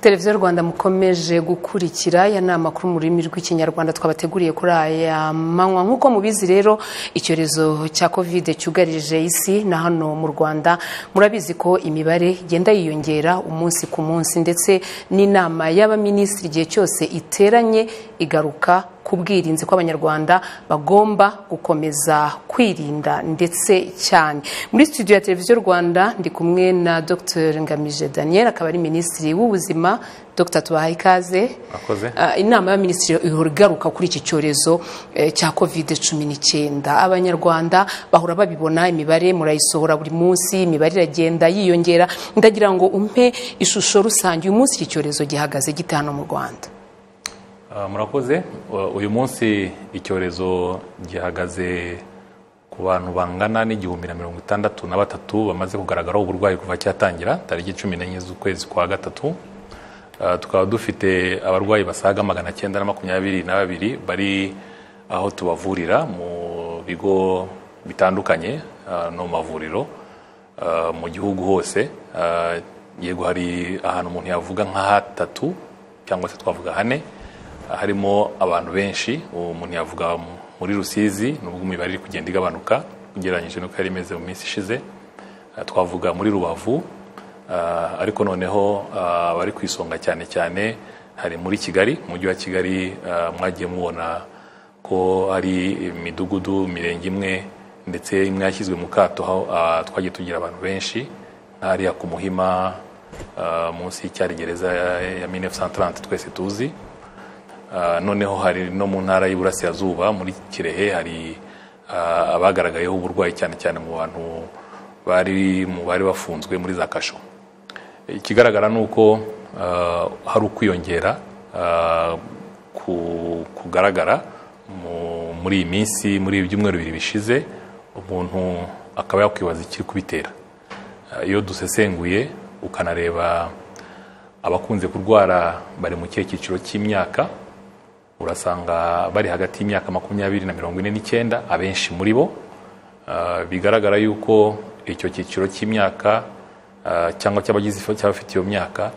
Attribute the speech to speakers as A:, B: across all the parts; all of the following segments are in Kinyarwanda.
A: televiziyo rwanda mukomeje gukurikira ya ni amakuru mu rurimi rw'ikinyarwanda twabateguriye kuri aya manywa nk'uko mubizi rero icyorezo cya kovide cyugarije isi na hano mu rwanda murabizi ko imibare igenda yiyongera umunsi ku munsi ndetse n'inama y'abaminisitiri igihe cyose iteranye igaruka ku bwirinzi ko abanyarwanda bagomba gukomeza kwirinda ndetse cyane muri studio ya televiziyo rwanda ndi kumwe na dr ngamije daniel akaba ari minisitiri w'ubuzima dr tubahaye ikaze inama y'abaminisitiri ihora igaruka kuri iki cyorezo cya covid cumi n'icyenda abanyarwanda bahora babibona imibare murayisohora buri munsi imibare iragenda yiyongera ndagira ngo umpe ishusho rusange uyu munsi iki cyorezo gihagaze gite hano mu rwanda
B: murakoze uyu munsi icyorezo gihagaze ku bantu bangana n'igihumbi na mirongo itandatu na batatu bamaze kugaragaraho uburwayi kuva cyatangira tariki cumi n'enye z'ukwezi kwa gatatu tukaba dufite abarwayi basaga magana cyenda na makumyabiri na babiri bari aho tubavurira mu bigo bitandukanye no mu mavuriro mu gihugu hose yego hari ahantu umuntu yavuga nka hatatu cyangwa se twavuga hane harimo abantu benshi umuntu yavuga muri rusizi nubwo imibare iri kugenda igabanuka ugereranyije n'uko yari imeze mu minsi ishize twavuga muri rubavu ariko noneho abari ku isonga cyane cyane hari muri kigali umujyi wa kigali mwagiye mubona ko hari imidugudu mirenge imwe ndetse imwe yashyizwe mu kato twagiye tugira abantu benshi hariya ku muhima munsi y'icyari gereza ya minefu santarante twese tuzi noneho hari no mu ntara y'iburasirazuba muri kirehe hari abagaragayeho uburwayi cyane cyane mu bantu bari mu bari bafunzwe muri za kasho ikigaragara ni uko hari ukwiyongera kugaragara muri iyi minsi muri ibi byumweru bibiri bishize umuntu akaba yakwibaza ikiri kubitera iyo dusesenguye ukanareba abakunze kurwara bari mu kihe cyiciro cy'imyaka urasanga bari hagati y'imyaka makumyabiri na mirongo ine n'icyenda abenshi muri bo bigaragara yuko icyo cyiciro cy'imyaka cyangwa cy'abagize cy'abafite iyo myaka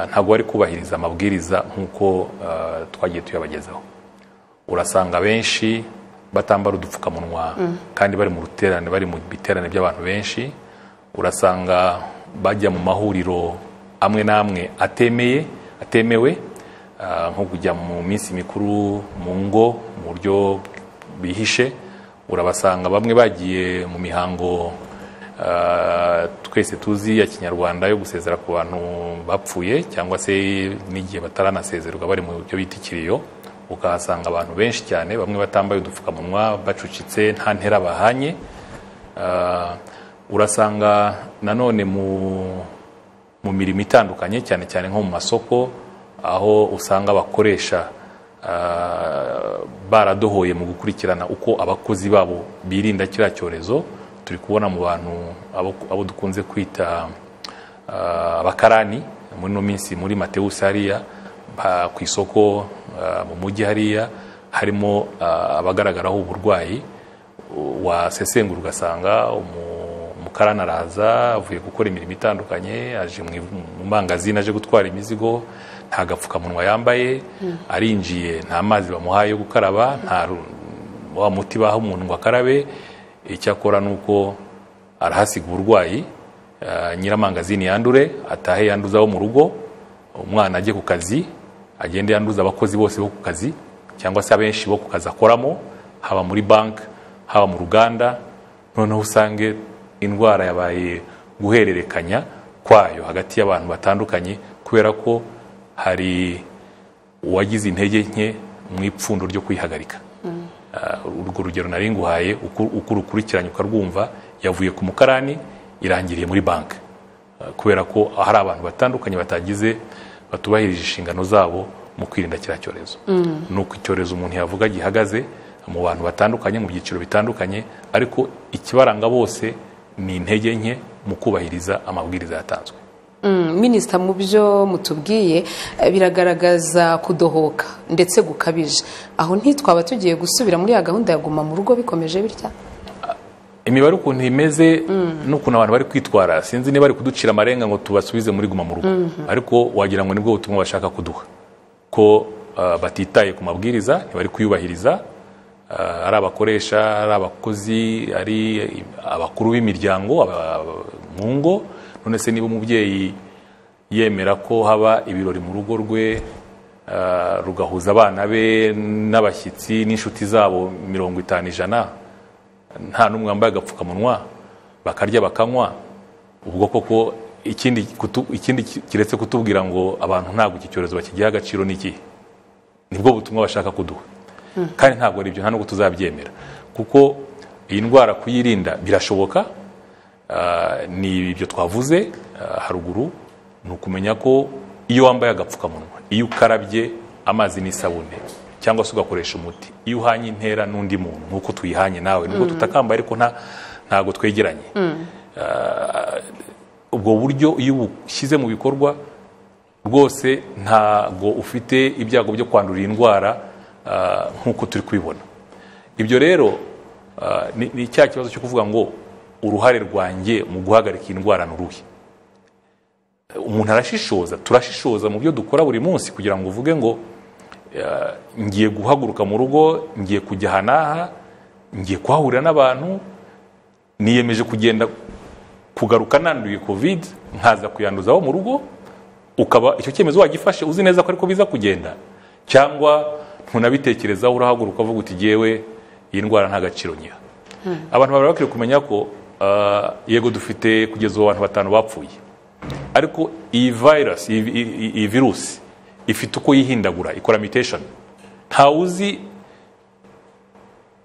B: ntabwo bari kubahiriza amabwiriza nk'uko twagiye tuyabagezaho urasanga benshi batambara udupfukamunwa kandi bari mu ruterane bari mu biterane by'abantu benshi urasanga bajya mu mahuriro amwe n'amwe atemeye atemewe nko kujya mu minsi mikuru mu ngo mu buryo bihishe urabasanga bamwe bagiye mu mihango twese tuzi ya kinyarwanda yo gusezera ku bantu bapfuye cyangwa se n'igihe bataranasezerwa bari mu byo bita ikiriyo ukahasanga abantu benshi cyane bamwe batambaye udupfukamunwa bacucitse nta ntera bahanye urasanga nanone mu mirimo itandukanye cyane cyane nko mu masoko aho usanga abakoresha baradohoye mu gukurikirana uko abakozi babo birinda kiriya cyorezo turi kubona mu bantu abo dukunze kwita abakarani muri ino minsi muri matewusi hariya ku isoko mu mujyi hariya harimo abagaragaraho uburwayi wasesengura ugasanga umukarani araza avuye gukora imirimo itandukanye aje mu mangazini aje gutwara imizigo nta gapfukamunwa yambaye arinjiye nta mazi bamuhaye yo gukaraba nta wa muti baha umuntu ngo akarabe icyakora ni uko arahasiga uburwayi nyiramangazini yandure atahe yanduza abo mu rugo umwana ajye ku kazi agende yanduza abakozi bose bo ku kazi cyangwa se abenshi bo ku kazi akoramo haba muri banki haba mu ruganda noneho usange indwara yabaye guhererekanya kwayo hagati y'abantu batandukanye kubera ko hari uwagize intege nke mu ipfundo ryo kwihagarika urwo rugero nari nguhaye uko urukurikiranye ukarwumva yavuye ku mukarani irangiriye muri banki kubera ko hari abantu batandukanye batagize batubahirije inshingano zabo mu kwirinda kiriya cyorezo ni uko icyorezo umuntu yavuga gihagaze mu bantu batandukanye mu byiciro bitandukanye ariko ikibaranga bose ni intege nke mu kubahiriza amabwiriza yatanzwe
A: minisita mu byo mutubwiye biragaragaza kudohoka ndetse gukabije aho ntitwaba tugiye gusubira muri ya gahunda ya guma mu rugo bikomeje bitya
B: imibare ukuntu imeze n'ukuntu abantu bari kwitwara sinzi niba bari kuducira amarenga ngo tubasubize muri guma mu rugo ariko wagira ngo nibwo butumwa bashaka kuduha ko ah, batitaye ku mabwiriza ntibari kuyubahiriza ah, ari abakoresha ari abakozi ari abakuru b'imiryango aba- mu ngo none se niba umubyeyi yemera ko haba ibirori mu rugo rwe ah, rugahuza abana be n'abashyitsi n'inshuti zabo mirongo itanu ijana nta n'umwe wambaye agapfukamunwa bakarya bakanywa ubwo koko ikindi kutu- ikindi ki- kiretse kutubwira ngo abantu ntabwo iki cyorezo bakigiha agaciro ni ikihe nibwo butumwa bashaka kuduha kandi ntabwo ari ibyo nta nubwo tuzabyemera kuko iyi ndwara kuyirinda birashoboka Ah, ni ibyo twavuze ah, haruguru ni ukumenya ko iyo wambaye agapfukamunwa iyo ukarabye amazi n'isabune cyangwa se ugakoresha umuti iyo uhanye intera n'undi muntu nk'uko tuyihanye nawe nubwo tutakambaye ariko nta- ntabwo twegeranye Ah, ubwo buryo iyo ubushyize mu bikorwa rwose ntabwo ufite ibyago byo kwandura iyi ndwara ah, nk'uko turi kubibona ibyo rero ah, ni ni cya kibazo cyo kuvuga ngo uruhare rwanjye mu guhagarika iyi ndwara ni uruhe umuntu arashishoza turashishoza mu byo dukora buri munsi kugira ngo uvuge ngo ah, ngiye guhaguruka mu rugo ngiye kujya aha n'aha ngiye kuhahurira n'abantu niyemeje kugenda kugaruka nanduye covid nkaza kuyanduza abo mu rugo ukaba icyo cyemezo wagifashe uzi neza ko ariko biza kugenda cyangwa ntunabitekerezaho urahaguruka uvuga uti yewe iyi ndwara nta gaciro nyiha abantu baba bakwiye kumenya ko ah, yego dufite kugeza ubu abantu batanu bapfuye ariko iyi virus iyi, iyi, iyi virusi ifite uko yihindagura ikora mutation ntawe uzi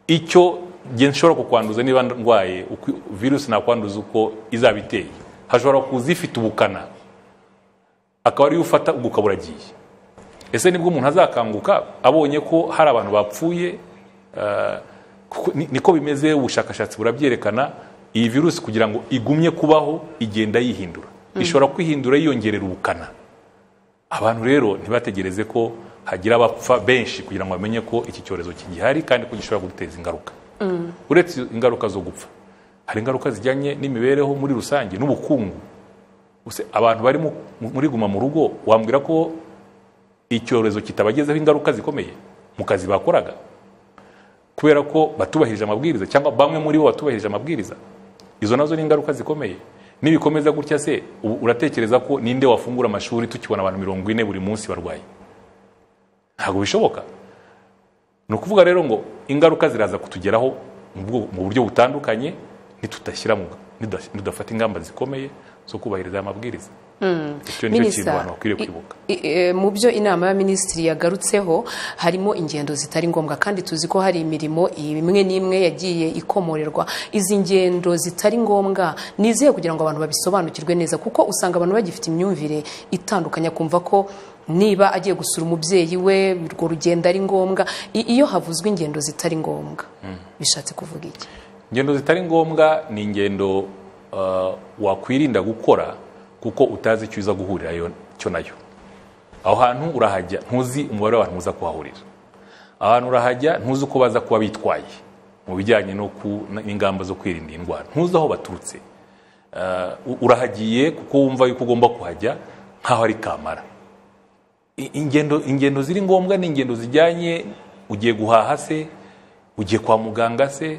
B: icyo nge nshobora kukwanduza niba ndwaye uko virusi nakwanduza uko izaba iteye hashobora kuza ifite ubukana akaba ariyo ufata ubwo ukaba uragiye ese nibwo umuntu azakanguka abonye ko hari abantu bapfuye ah, kuko ni- niko bimeze ubushakashatsi burabyerekana iyi virusi kugira ngo igumye kubaho igenda yihindura ishobora kwihindura yiyongerera ubukana abantu rero ntibategereze ko hagira abapfa benshi kugira ngo bamenye ko iki cyorezo kigihari kandi ko gishobora guteza ingaruka uretse ingaruka zo gupfa hari ingaruka zijyanye n'imibereho muri rusange n'ubukungu Use- abantu bari mu- mu- muri guma mu rugo wambwira ko icyorezo kitabagezeho ingaruka zikomeye mu kazi bakoraga kubera ko batubahirije amabwiriza cyangwa bamwe muri bo batubahirije amabwiriza izo nazo ni ingaruka zikomeye nibikomeza gutya se u- uratekereza ko ninde wafungura amashuri tukibona abantu mirongo ine buri munsi barwaye ntabwo bishoboka ni ukuvuga rero ngo ingaruka ziraza kutugeraho mu bwo- mu buryo butandukanye nitudashyira mu niduda- nidudafata ingamba zikomeye zo kubahiriza aya mabwiriza icyo ni cyo kintu
A: Minister,
B: abantu bakwiriye
A: i-
B: kwibuka
A: i- e, mu byo inama ya minisitiri yagarutseho harimo ingendo zitari ngombwa kandi tuzi ko hari imirimo imwe n'imwe yagiye ikomorerwa izi ngendo zitari ngombwa ni izihe kugira ngo abantu babisobanukirwe neza kuko usanga abantu bagifite imyumvire itandukanye akumva ko niba agiye gusura umubyeyi we urwo rugendo ari ngombwa I- iyo havuzwe ingendo zitari ngombwa bishatse kuvuga iki
B: ingendo zitari ngombwa ni ingendo uh, wakwirinda gukora kuko utazi icyo uza guhurira yo- cyo nayo aho hantu urahajya ntuzi umubare w'abantu muza kuhahurira aho hantu urahajya ntuzi uko baza kuba bitwaye mu bijyanye no ku- n'ingamba zo kwirinda iyi ndwara ntuzi aho baturutse Uh, u- urahagiye kuko wumva yuko ugomba kuhajya nk'aho ari kamara I- ingendo ingendo ziri ngombwa ni ingendo zijyanye ugiye guhaha se ugiye kwa muganga se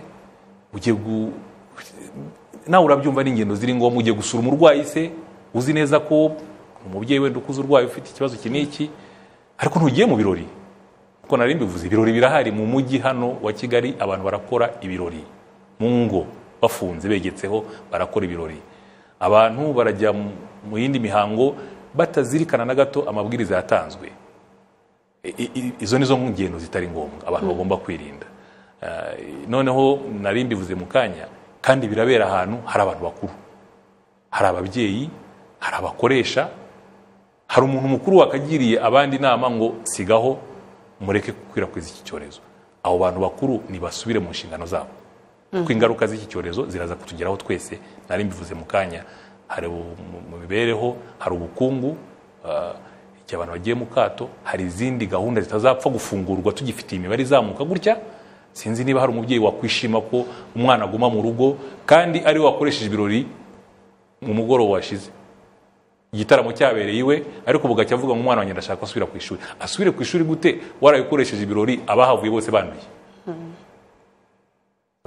B: ugiye gu nawe urabyumva ni ingendo ziri ngombwa ugiye gusura umurwayi se uzi neza ko umubyeyi wenda ukuze urwaye ufite ikibazo iki n'iki ariko ntugiye mu birori kuko nari mbivuze ibirori birahari mu mujyi hano wa kigali abantu barakora ibirori mu ngo bafunze begetseho barakora ibirori abantu barajya mu- mu yindi mihango batazirikana na gato amabwiriza yatanzwe I- i- i- izo ni zo ngendo zitari ngombwa abantu bagomba kwirinda Ah, noneho nari mbivuze mu kanya kandi birabera ahantu hari abantu bakuru hari ababyeyi hari abakoresha hari umuntu mukuru wakagiriye abandi inama ngo sigaho mureke gukwirakwiza iki cyorezo abo bantu bakuru nibasubire mu nshingano zabo kuko ingaruka z'iki cyorezo ziraza kutugeraho twese nari mbivuze mu kanya hari ubu- mu- mu mibereho hari ubukungu ah, igihe abantu bagiye mu kato hari izindi gahunda zitazapfa gufungurwa tugifitiye imibare izamuka gutya sinzi niba hari umubyeyi wakwishima ko umwana aguma mu rugo kandi ari we wakoresheje ibirori mu mugoroba washize igitaramo cyabereye iwe ariko bugacya avuga ngo umwana wanjye ndashaka asubira ku ishuri asubire ku ishuri gute warabikoresheje ibirori abahavuye bose banduye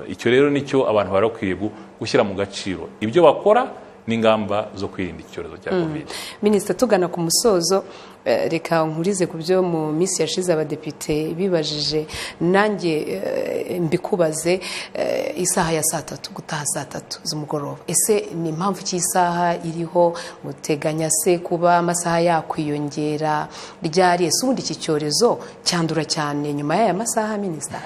B: icyo rero nicyo abantu bari bakwiye gushyira mu gaciro ibyo bakora n'ingamba zo kwirinda icyorezo cya covid
A: minisita tugana ku musozo eh, reka nkurize ku byo mu minsi yashize abadepite bibajije nanjye eh, mbikubaze eh, isaha ya saa tatu gutaha saa tatu z'umugoroba ese ni impamvu ki isaha iriho muteganya se kuba amasaha yakwiyongera ryari ese ubundi iki cyorezo cyandura cyane nyuma y'aya masaha minisita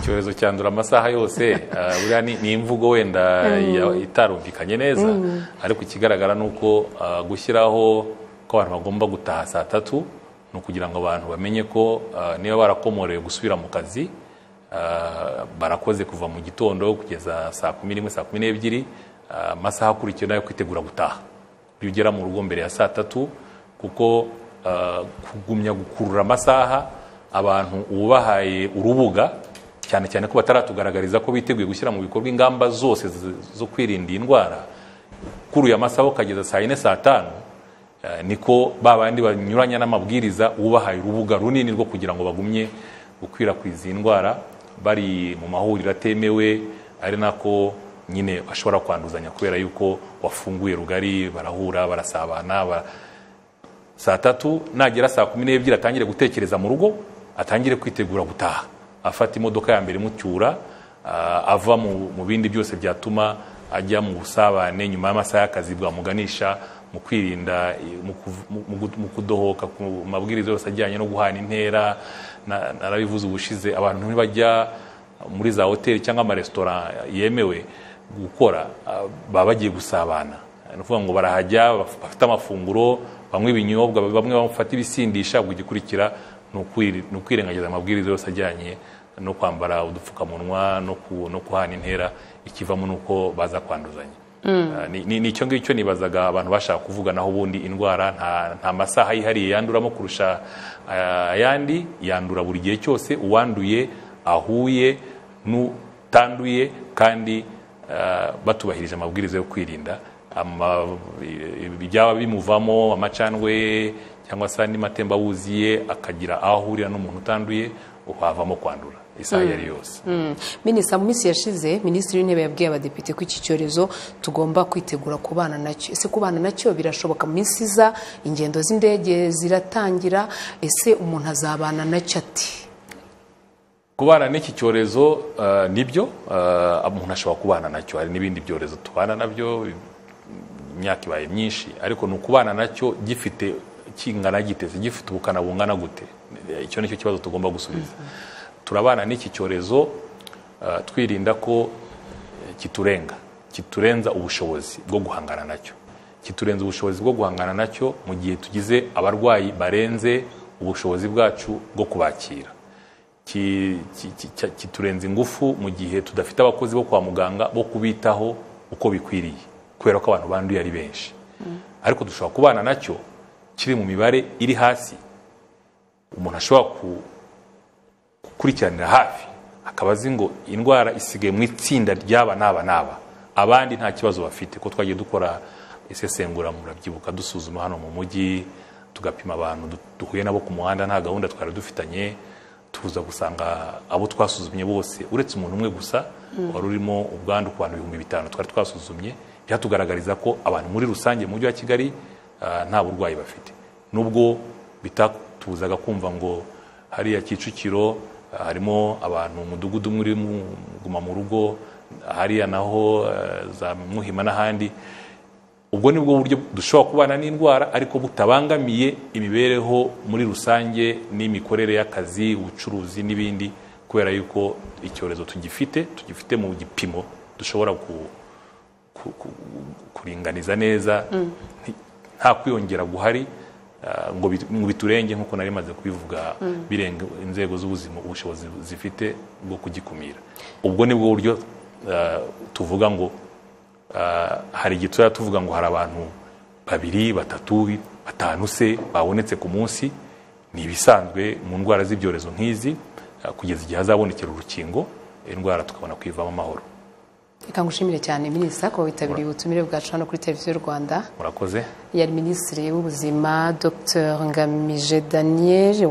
B: icyorezo cyandura amasaha yose ah, buriya ni- ni imvugo wenda ya- itarumvikanye neza ariko ikigaragara ni uko ah, gushyiraho ko abantu bagomba gutaha saa tatu ni ukugira ngo abantu bamenye ko ah, niba barakomorewe gusubira mu kazi ah, barakoze kuva mu gitondo kugeza saa kumi n'imwe saa kumi n'ebyiri ah, amasaha akurikiye nayo kwitegura gutaha iyo ugera mu rugo mbere ya saa tatu kuko ah, kugumya gukurura amasaha abantu ubahaye urubuga cyane cyane ko bataratugaragariza ko biteguye gushyira mu bikorwa ingamba zose z- zo kwirinda iyi ndwara kuri uyu amasaha ukageza saa yine saa tanu eh, niko ba bandi banyuranya n'amabwiriza ubahaye urubuga runini rwo kugira ngo bagumye gukwirakwiza iyi ndwara bari mu mahuriro atemewe ari nako nyine bashobora kwanduzanya kubera yuko wafunguye rugari barahura barasabana bara- saa tatu nagera saa kumi n'ebyiri atangire gutekereza mu rugo atangire kwitegura gutaha afata imodoka ya mbere imucyura ah, ava mu mu bindi byose byatuma ajya mu busabane nyuma y'amasaha y'akazi bwamuganisha mu kwirinda eh, mu kuv- mu- mu gu- mu kudohoka ku mabwiriza yose ajyanye no guhana intera na- narabivuze ubushize abantu ntibajya muri za hoteli cyangwa amaresitora yemewe gukora ah, baba bagiye gusabana ni ukuvuga ngo barahajya baf- bafite amafunguro banywa ibinyobwa bamwe bafata ibisindisha ubwo igikurikira ni ukwiri- ni ukwirengagiza amabwiriza yose ajyanye no kwambara udupfukamunwa no ku- no guhana intera ikivamo ni uko baza kwanduzanya Ah, ni- ni ni icyo ngicyo nibazaga abantu bashaka kuvuga naho ubundi indwara nta- nta masaha yihariye yanduramo kurusha ah, ayandi yandura buri gihe cyose uwanduye ahuye n'utanduye kandi ah, batubahirije amabwiriza yo kwirinda Ama- ibyaba bimuvamo amacandwe ye cyangwa se andi matembabuzi ye akagira aho ahurira n'umuntu utanduye uhavamo kwandura isaha iyo ari yose
A: minisita mu minsi yashize minisitiri w'intebe yabwiye abadepite ko iki cyorezo tugomba kwitegura kubana nacyo ese kubana nacyo birashoboka mu minsi iza ingendo z'indege ziratangira ese umuntu azabana nacyo ati
B: kubana n'iki cyorezo eh, nibyo eh, umuntu ashobora kubana nacyo hari n'ibindi byorezo tubana nabyo imyaka ibaye myinshi ariko ni ukubana nacyo gifite kingana giteze gifite ubukana bungana gute icyo nicyo kibazo tugomba gusubiza turabana n'iki cyorezo eh, twirinda ko eh, kiturenga kiturenza ubushobozi bwo guhangana nacyo kiturenza ubushobozi bwo guhangana nacyo mu gihe tugize abarwayi barenze ubushobozi bwacu bwo kubakira ki- ki- ki- ki- kiturenza ingufu mu gihe tudafite abakozi bo kwa muganga bo kubitaho uko bikwiriye kubera ko abantu banduye ari benshi ariko dushobora kubana nacyo kiri mu mibare iri hasi umuntu ashobora ku- gukurikiranira hafi akaba azi ngo indwara isigaye mu itsinda ry'aba n'aba n'aba abandi nta kibazo bafite ko twagiye dukora isesengura murabyibuka dusuzuma hano mu mujyi tugapima abantu du- duhuye nabo ku muhanda nta gahunda twari dufitanye tuza gusanga abo twasuzumye bose uretse umuntu umwe gusa wari urimo ubwandu ku bantu ibihumbi bitanu twari twasuzumye byatugaragariza ko abantu muri rusange mu mujyi wa kigali ah, nta burwayi bafite nubwo bitatuzaga kumva ngo hariya kicukiro ah, harimo abantu umudugudu umwe uri mu guma mu rugo hariya naho eh, za muhima n'ahandi ubwo ni bwo buryo dushobora kubana n'indwara ariko butabangamiye imibereho muri rusange n'imikorere y'akazi ubucuruzi n'ibindi kubera yuko icyorezo tugifite tugifite mu gipimo dushobora ku, ku, ku, kuringaniza neza nti- nta kwiyongera guhari ah, ngo bi- ngo biturenge nk'uko nari maze kubivuga birenga inzego z'ubuzima ubushobozi zifite bwo kugikumira ubwo ni bwo buryo ah, tuvuga ngo ah, hari igihe tuzajya tuvuga ngo hari abantu babiri batatu batanu se babonetse ku munsi ni ibisanzwe mu ndwara z'ibyorezo nk'izi ah, kugeza igihe hazabonekera urukingo indwara tukabona kuyivamo amahoro
A: reka ngushimire cyane minisita ko witabiriye ubutumire bwacu hano kuri televiziyo rwanda
B: murakoze
A: yari minisitiri w'ubuzima dr ngamije daniel